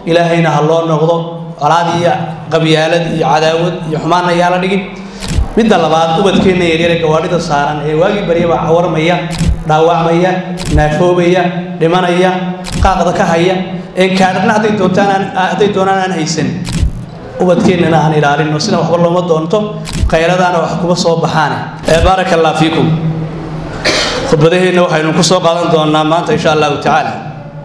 ilaahayna ha loo noqdo colaad iyo qabyaalad iyo cadaawad iyo xumaanna yaa la dhigin midda labaad ubadkeenna yaryare gawaadhida saaran ee waagii baryaba cawarmaya dhaawacmaya naafoobaya dhimanaya qaaqda ka haya een kaadhna hadday doontaan hadday doonaan aan haysan ubadkeennana aan ilaalino sida waxba looma doonto qayladaana wax kuma soo baxaane baaraka allah fiikum khudbadaheenna waxaynu ku soo qaadan doonaa maanta insha allahu tacaala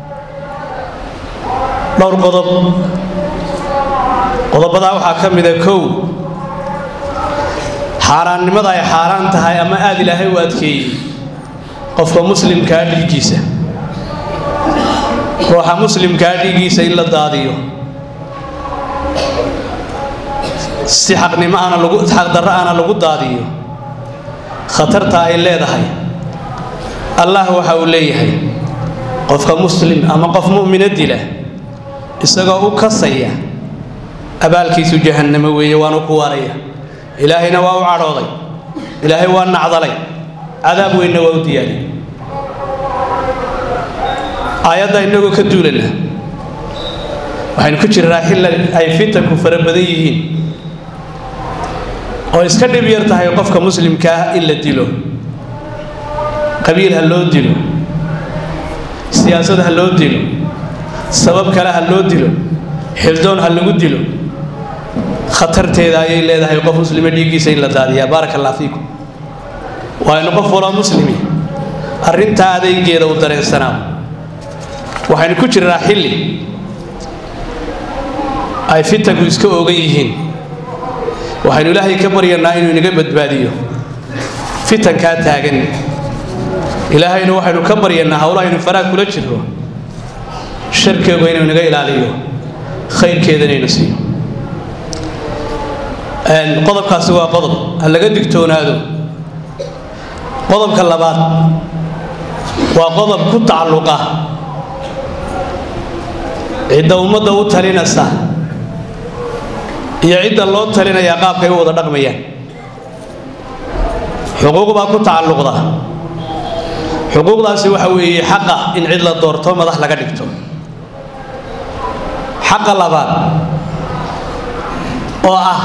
dhowr qodob qodobadaa waxaa ka mida kow xaaraannimada ay xaaraan tahay ama aada ilaahay u adkeeyey qofka muslimkaa dhiiggiisa ruuxa muslimkaa dhiiggiisa in la daadiyo si xaqnimo aana lagu xaqdarro aana lagu daadiyo khatarta ay leedahay allah waxa uu leeyahay qofka muslim ama qof mu'mina dila isagoo u kasaya abaalkiisu jahannamo weeye waanu ku waaraya ilaahayna waa u cadhooday ilaahay waa nacdalay cadaab weynna waa u diyaariyey aayadda innagoo ka duulana waxaynu ku jirnaa xilla ay fitanku fara badan yihiin oo iska dhib yar tahay qofka muslimkaa in la dilo qabiil ha loo dilo siyaasad ha loo dilo sabab kale ha loo dilo xildoon ha lagu dilo khatarteeda ayay leedahay qof muslima dhiiggiisa in la daadiyaa baaraka allah fiikum waa inu qof waloo muslimi arrintaa adaygeeda u dareensanaa waxaynu ku jirnaa xilli ay fitanku iska ogan yihiin waxaynu ilaahay ka baryanaa inuu inaga badbaadiyo fitankaa taagan ilaahayna waxaynu ka baryanaa howlahaynu faraha kula jirno sharkeegu inuu inaga ilaaliyo khayrkeeda inaynu siiyo qodobkaasi waa qodob ha laga digtoonaado qodobka labaad waa qodob ku tacalluqa cidda ummadda u talinaysa iyo cidda loo talinayaa qaabkay u wada dhaqmayaan xuquuq baa ku tacalluqda xuquuqdaasi waxa weeye xaqa in cid la doorto madax laga dhigto xaqa labaad oo ah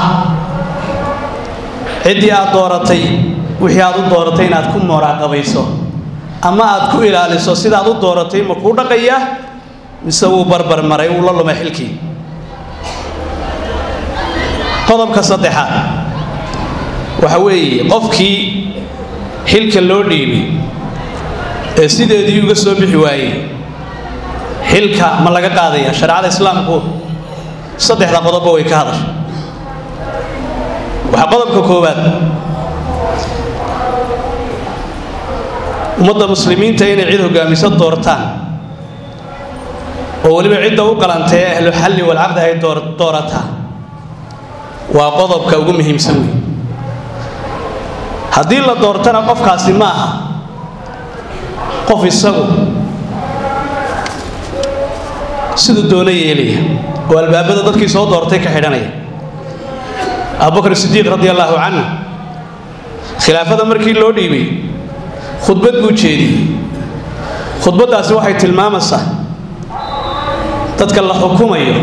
ciddii aad dooratay wixii aad u dooratay inaad ku moraaqabayso ama aad ku ilaaliso sidaad u dooratay ma kuu dhaqayaa mise wuu barbar maray wuu la lumay xilkii qodobka saddexaad waxa weeye qofkii xilka loo dhiibay ee sideedii uga soo bixi waayey xilka ma laga qaadaya shareecada islaamku saddexda qodobba way ka hadashay waxaa qodobka koowaad ummadda muslimiinta inay cid hogaamiso doortaan oo weliba cidda u qalantay ee ahlu xalli walcaqdi ay doorataa waa qodobka ugu muhiimsan wey haddii la doortana qofkaasi ma aha qof isagu siduu doono yeelaya oo albaabada dadkii soo doortay ka xidhanaya abubakr sidiiq radi allaahu canhu khilaafada markii loo dhiibay khudbad buu jeediyey khudbaddaasi waxay tilmaamaysaa dadka la xukumayo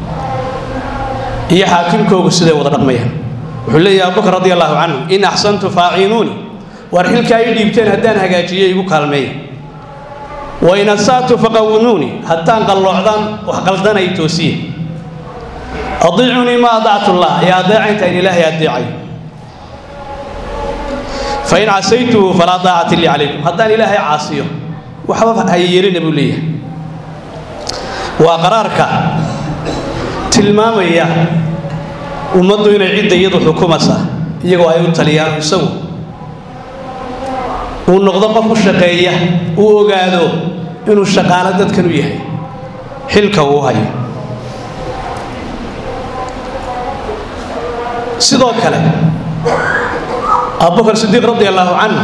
iyo xaakimkoogu siday wada dhaqmayaan wuxuu leeyahy abubakr radi allaahu canhu in axsantu faaciinuuni waar xilka ay dhiibteen haddaan hagaajiyo igu kaalmeeya wain asa'tu faqawinuuni haddaan qalloocdaan wax qaldanay toosiye adiicunii ma adactu llah ee adeeca intaan ilaahay adeecay fain casaytuhu falaa daacati lii calaykum haddaan ilaahay caasiyo waxba hayeelina buu leeyahay waa qaraarka tilmaamaya ummaddu inay cidda iyadu xukumasa iyagoo ay u taliyaan isagu uu noqdo qof u shaqeeya uu ogaado inuu shaqaalo dadkan u yahay xilka uu hayo sidoo kale abubakar sidiiq radi allaahu canhu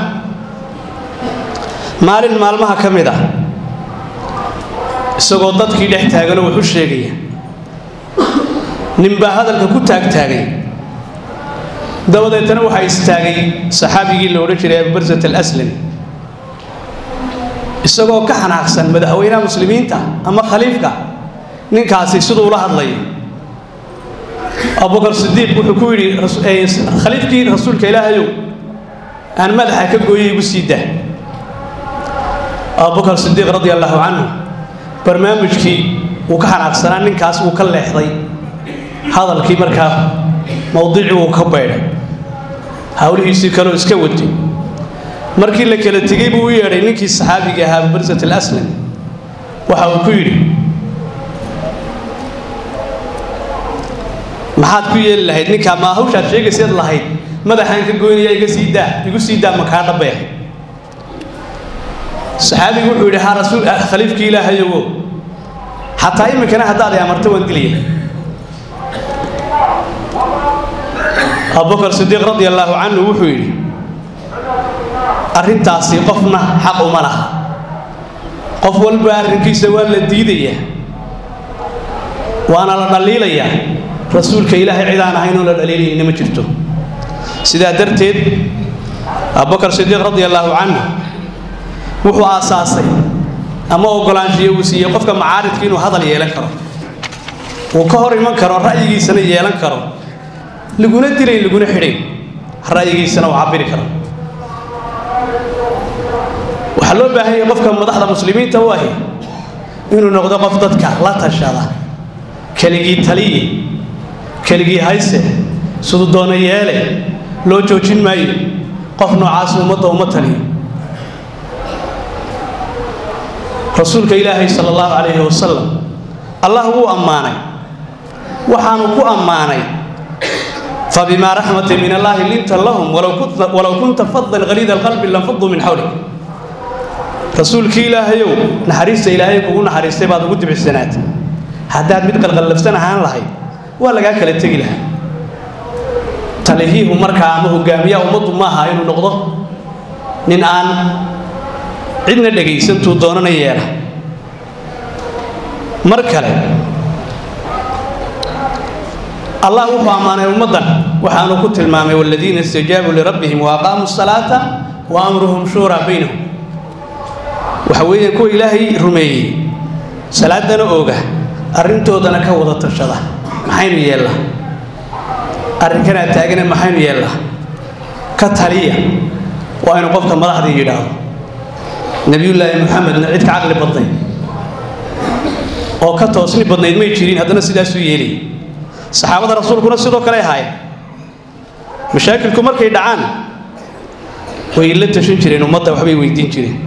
maalin maalmaha ka mid ah isagoo dadkii dhex taaganoo wuxu sheegaya ninbaa hadalka ku taagtaagay dabadeetana waxaa istaagay saxaabigii la odhan jiray abubarsat alaslami isagoo ka xanaaqsan madaxweynaha muslimiinta ama khaliifka ninkaasi siduu ula hadlayo abubakar sidiiq wuxuu ku yidhi khaliifkii rasuulka ilaahayow aan madaxa ka gooyay igu sii dah abubakar sidiiq radi allahu canhu barnaamijkii wuu ka xanaaqsanaa ninkaas wuu ka leexday hadalkii markaa mawdicii wuu ka baydhay howlihiisii kaleo iska watay markii la kala tegey buu u yeedhay ninkii saxaabiga ahaa abubarsat alaslam waxa uu ku yidhi maxaad ku yeeli lahayd ninkaa maa hawshaad sheegayseed lahayd madaxaan ka goynaya iga sii daa igu sii daa makaa dhabeex saxaabigu wuxuu yidhi haa rasuul khaliifkii ilaahayowo xataa iminkana haddaad i amarto waan dilaya abubakar sidiiq radi allaahu canhu wuxuu yidhi arrintaasi qofna xaq uma laha qof walba arrinkiisa waa la diidayaa waana la dhaliilayaa rasuulka ilaahay cid aan ahayn oo la dhaliilayna ma jirto sidaa darteed abubakar sidiiq radi allaahu canhu wuxuu aasaasay ama ogolaanshiyo uu siiyey qofka macaaridka inuu hadal yeelan karo uu ka hor iman karo ra'yigiisana yeelan karo laguna dilayn laguna xidhayn ra'yigiisana uu cabiri karo waxaa loo baahan yahay qofka madaxda muslimiinta u ahi inuu noqdo qof dadka la tashada keligii taliye keligii hayse siduu doono yeele loo joojin maayo qof noocaas ummadda uma taliyo rasuulka ilaahay sala allahu calayhi wasalam allah wuu ammaanay waxaanu ku ammaanay fabimaa raxmatin min allaahi linta lahum walow kunta fadan haliida alqalbi lanfaduu min xawlik rasuulkii ilaahayow naxariista ilaahay kugu naxariistay baad ugu dibicsanaatay haddaad mid qalqallabsan ahaan lahayd waa lagaa kala tegi lahaa talihiihu markaa ama hogaamiyaha ummaddu maaha inuu noqdo nin aan cidna dhegaysantuu doonana yeela mar kale allah wuxuu ammaanay ummaddan waxaanu ku tilmaamay waladiina istajaabuu lirabbihim wa aqaamuu asalaata wa amruhum shuuraa baynahum waxa weeyaan kuwa ilaahay rumeeyey salaadana ooga arrintoodana ka wada tashada maxaynu yeellaa arrinkanaa taagana maxaynu yeellaa ka taliya waa inu qofka madaxdii yidhaahdo nebiyullaahi muxamedna cid ka caqli badnayd oo ka toosni badnayd may jirin haddana sidaasuu yeelay saxaabada rasuulkuna sidoo kale ahaayeen mashaakilku markay dhacaan way la tashan jireen ummadda waxbay weydiin jireen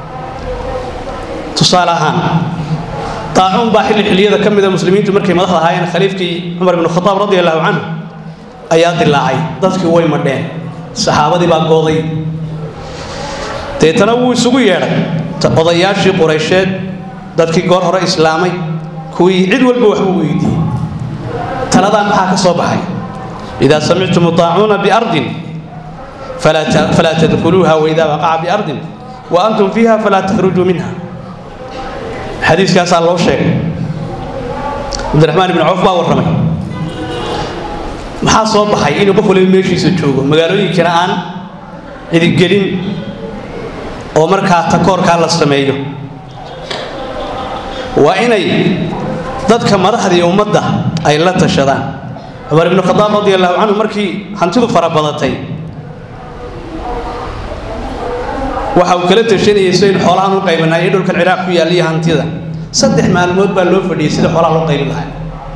tusaale ahaan daacuun baa xilli xilliyada ka mida muslimiintu markay madaxda ahaayeen khaliifkii cumar ibnu khataab radi allahu canhu ayaa dilaacay dadkii way madheen saxaabadii baa gooday deetana wuu isugu yeedhay odayaashii quraysheed dadkii goor hore islaamay kuwii cid walba waxbuu weydiiyey taladaa maxaa ka soo baxay idaa samictum daacuuna biardin falaa tadkhuluuha waidaa waqaca biardin wa antum fiiha falaa takhrujuu minha xadiiskaasaa loo sheegay cabdiraxmaan ibni cawf baa warramay maxaa soo baxay inuu qof waliba meeshiisa joogo magaalooyinkana aan cidigelin oo markaa takoorkaa la sameeyo waa inay dadka madaxdii ummadda ay la tashadaan cumar ibnu khadaab radi allahu canhu markii hantidu fara badatay waxa uu kala tashanayay si aynu xoolahan u qaybanaay ee dhulkan ciraaq ku yaalla iyo hantida saddex maalmood baa loo fadhiyey sida xoolaha loo qaybin lahaa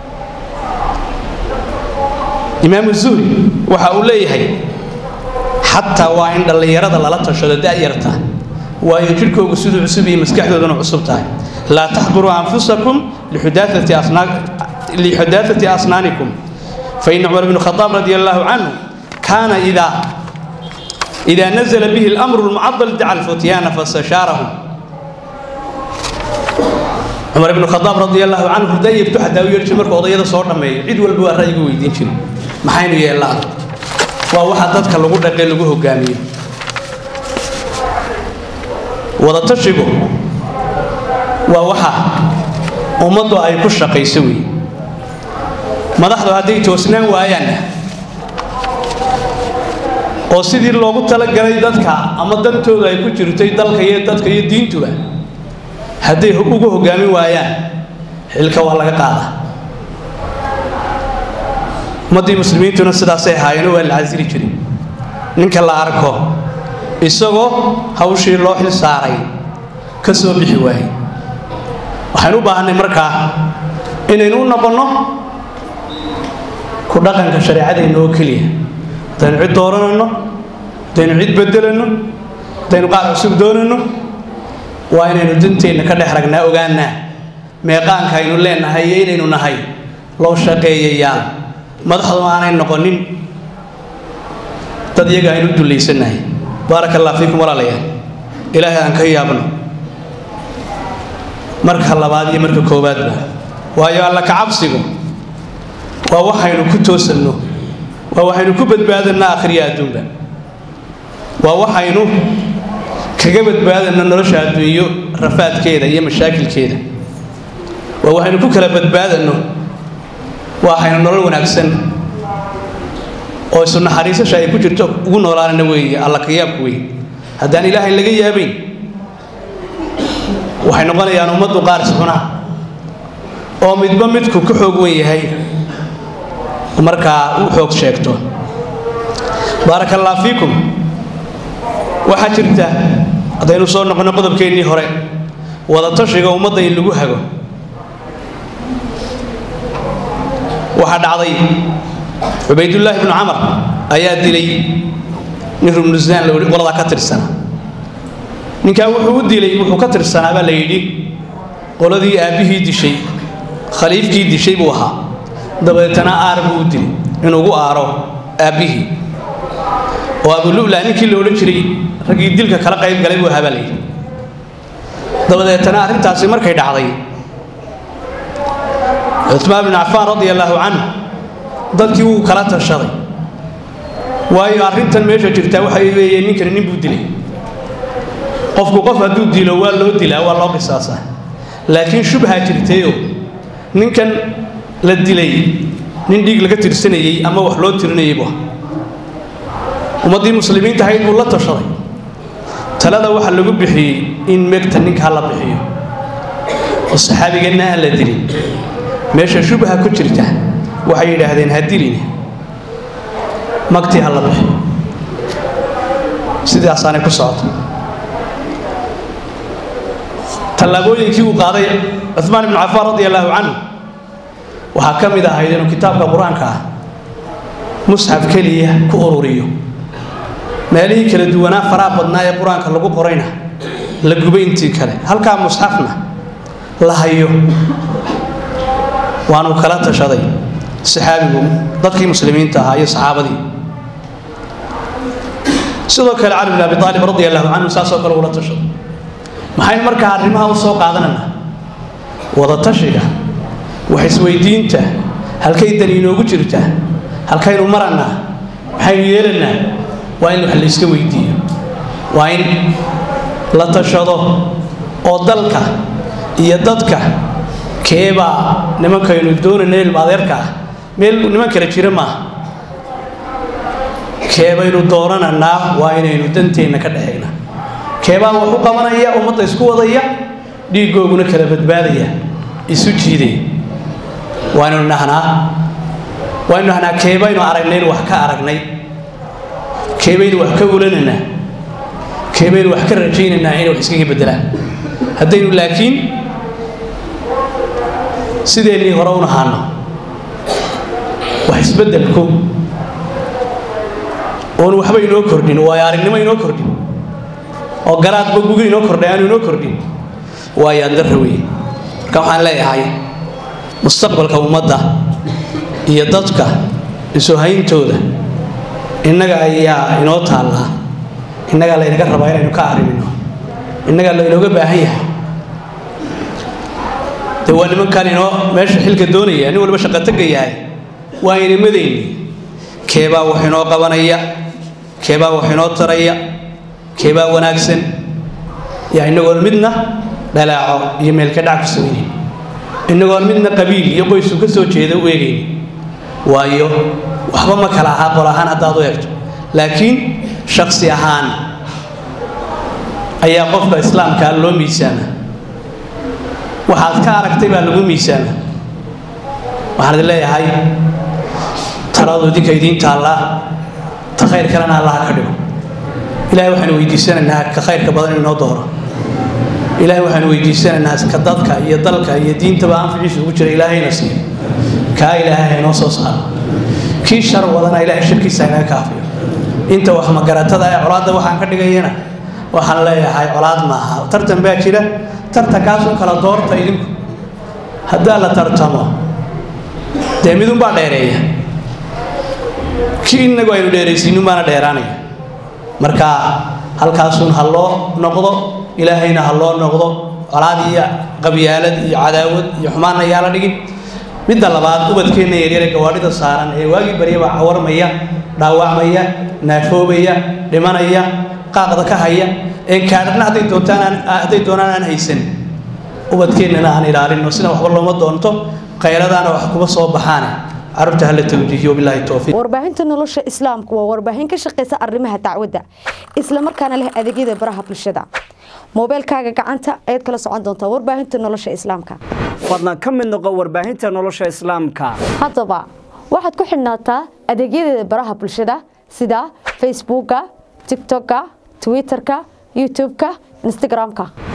imaamu zuhri waxa uu leeyahay xataa waa in dhallinyarada lala tashado da'yarta waayo jidhkoogu siduu cusub iyo maskaxdooduna cusub tahay laa taxburuu anfusakum lixudaafati asnaanikum faina cumar bnu khadaab radi allahu canhu kaana idaa إذا نزل به الأمر المعضل دعا الفتيان فاستشارهم عمر بن الخطاب رضي الله عنه داير تحت أو يرجع مركو قضية صور لما يعيد والبوا الرأي ويدين شنو ما حينو يا الله وواحد ضدك اللي قلنا اللي لقوه قامية ولا تشبه وواحد ومضوا أي كشة قيسوي مدحضو هذه توسنان وآيانا oo sidii loogu talagalay dadka ama dantooda ay ku jirtay dalka iyo dadka iyo diintuba hadday ugu hogaamin waayaan xilka waa laga qaadaa ummaddii muslimiintuna sidaasay ahaayeen waa la casiri jiray ninka la arko isagoo hawshii loo xil saaray ka soo bixi waayey waxaynu u baahanay markaa inaynu u noqonno ku dhaqanka shareecadayna oo keliya haddaynu cid dooranayno haddaynu cid bedelanno haddaynu qaar cusub doonayno waa inaynu danteenna ka dhex ragnaa ogaanaa meeqaanka aynu leenahay iyo inaynu nahay loo shaqeeyayaal madaxdu aanay noqonin dad iyaga aynu dullaysanahay baaraka allah fiikum walaalayaal ilaahay aan ka yaabno marka labaad iyo marka koowaadba waayo alla ka cabsigu waa waxaynu ku toosanno waa waxaynu ku badbaadannaa akhriya adduunba waa waxaynu kaga badbaadanno nolosha adduunyo rafaadkeeda iyo mashaakilkeeda waa waxaynu ku kala badbaadanno waxaynu nolol wanaagsan oo isu naxariisasha ay ku jirto ugu noolaanana weeye alla ka yaabku wey haddaan ilaahay laga yaabayn waxay noqonayaan ummaddu qaar iscunaa oo midba midku ka xoog wen yahay markaa u xoog sheegto baaraka allah fiikum waxaa jirta haddaynu soo noqonno qodobkeennii hore wadatashiga ummadda in lagu hago waxaa dhacday cubaydullaahi bnu camar ayaa dilay nin rumnusaan qoladaa ka tirsana ninkaa wuxuu u dilay wuxuu ka tirsanaa baa la yidhi qoladii aabbihii dishay khaliifkii dishay buu ahaa dabeetana aar buu u dilay inuu ugu aaro aabbihii oo abulula ninkii la odhan jiray raggii dilka kala qayb galay buu ahaa baa la yidhi dabadeetana arrintaasi markay dhacday cumaan bin cafaan radia allaahu canhu dadkii wuu kala tashaday waayo arrintan meesha jirtaa waxay weeye ninkani nin buu dilay qofku qof hadduu dilo waa loo dilaa waa loo qisaasaa laakiin shubhaa jirtayoo ninkan la dilay nin dhiig laga tirsanayey ama wax loo tirinayay bu ummaddii muslimiinta ahayd buu la tashaday talada waxaa lagu bixiyey in megta ninkaa la bixiyo oo saxaabiganna aan la dilin meesha shubha ku jirta waxay yidhaahdeen ha dilin magtii ha la bixiyo sidaasaanay ku socoto tallaabooyinkii uu qaaday cumaan ibnu cafaan radia allaahu canhu waxaa ka mid ahayd inuu kitaabka qur-aanka ah musxaf keliya ku ururiyo meelihii kala duwanaa faraha badnaa ee qur-aanka lagu qorayna la gubay intii kale halkaa musxafna la hayo waanu kala tashaday saxaabigu dadkii muslimiinta ahaa iyo saxaabadii sidoo kale cali bin abi aalib radia allahu canhu saasoo kale ula tashaday maxaynu markaa arrimaha u soo qaadananaa wadatashiga wax isweydiinta halkay dani inoogu jirta halkaynu marannaa maxaynu yeelannaa waa in wax layska weydiiyo waa in la tashado oo dalka iyo dadka keebaa nimankaynu doonayna ilma adeerka ah meel niman kale jira maaha keebaynu doorananaa waa inaynu danteenna ka dhexeegna keebaa wax u qabanaya ummadda isku wadaya dhiiggooguna kala badbaadaya isu jiidaya waaynu nahnaa waaynu nahnaa keebaynu aragnayn wax ka aragnay keebaynu wax ka ulanaynaa keebaynu wax ka rajaynaynaa inay wax iskaga beddelaan haddaynu laakiin sideennii hore u nahaano wax isbeddelku oonu waxba inoo kordhin waayo aragnimo inoo kordhin oo garaadba guga inoo kordhay aanu inoo kordhin waayo andarra weeye marka waxaan leeyahay mustaqbalka ummadda iyo dadka isuhayntooda innaga ayaa inoo taallaa innagaa laynaga rabaa inaynu ka arrimino innagaa laynooga baahan yahay de waa nimankan inoo meesha xilka doonaya nin waliba shaqataga yahay waa inimadayni keebaa wax inoo qabanaya keebaa wax inoo taraya keebaa wanaagsan yaa inagoon midna dhalaaco iyo meelka dhac ku samaynayn inagoon midna qabiil iyo qoysku ka soo jeeda u eegayni waayo waxba ma kala ahaa qol ahaan haddaad u eegto laakiin shaksi ahaan ayaa qofka islaamkaa loo miisaama waxaad ka aragtay baa lagu miisaama waxaan idin leeyahay taladu idinka idiin taallaa ta khayr kalena allaha ka dhigo ilahay waxaanu weydiisanaynaa ka khayrka badan inoo dooro ilaahay waxaanu weydiisanaynaa ka dadka iyo dalka iyo diintaba anficiisa ugu jira ilaahayna siiyo kaa ilaahay haynoo soo saaro kii shar wadana ilaahay shirkiisa inaga kaafiyo inta wax magaratada ee colaadda waxaan ka dhigayana waxaan leeyahay colaad maaha tartan baa jira tartankaasun kala doorta idinku haddaa la tartamo dee midunbaa dheereeya kii inagu aynu dheeraysiinun baana dheeraanaya marka halkaasun ha loo noqdo ilaahayna ha loo noqdo colaad iyo qabyaalad iyo cadaawad iyo xumaanna yaala dhigin midda labaad ubadkeenna yaryare gawaadhida saaran ee waagii baryaba cawarmaya dhaawacmaya naafoobaya dhimanaya qaaqda ka haya ee kaadhana hadday doontaan hadday doonaan aan haysan ubadkeennana aan ilaalino sina waxba looma doonto khayradaana wax kuma soo baxaane carruurta hala tawjiihiyo bilaahi towfiiq warbaahinta nolosha islaamku waa warbaahin ka shaqeysa arrimaha dacwadda isla markaana leh adeegyada baraha bulshada moobeelkaaga gacanta ayaad kala socon doontaa warbaahinta nolosha islaamka fadlan ka mid noqo warbaahinta nolosha islaamka haddaba waxaad ku xidhnaataa adeegyadeeda baraha bulshada sida facebooka tiktoka twitterka youtubeka instagramka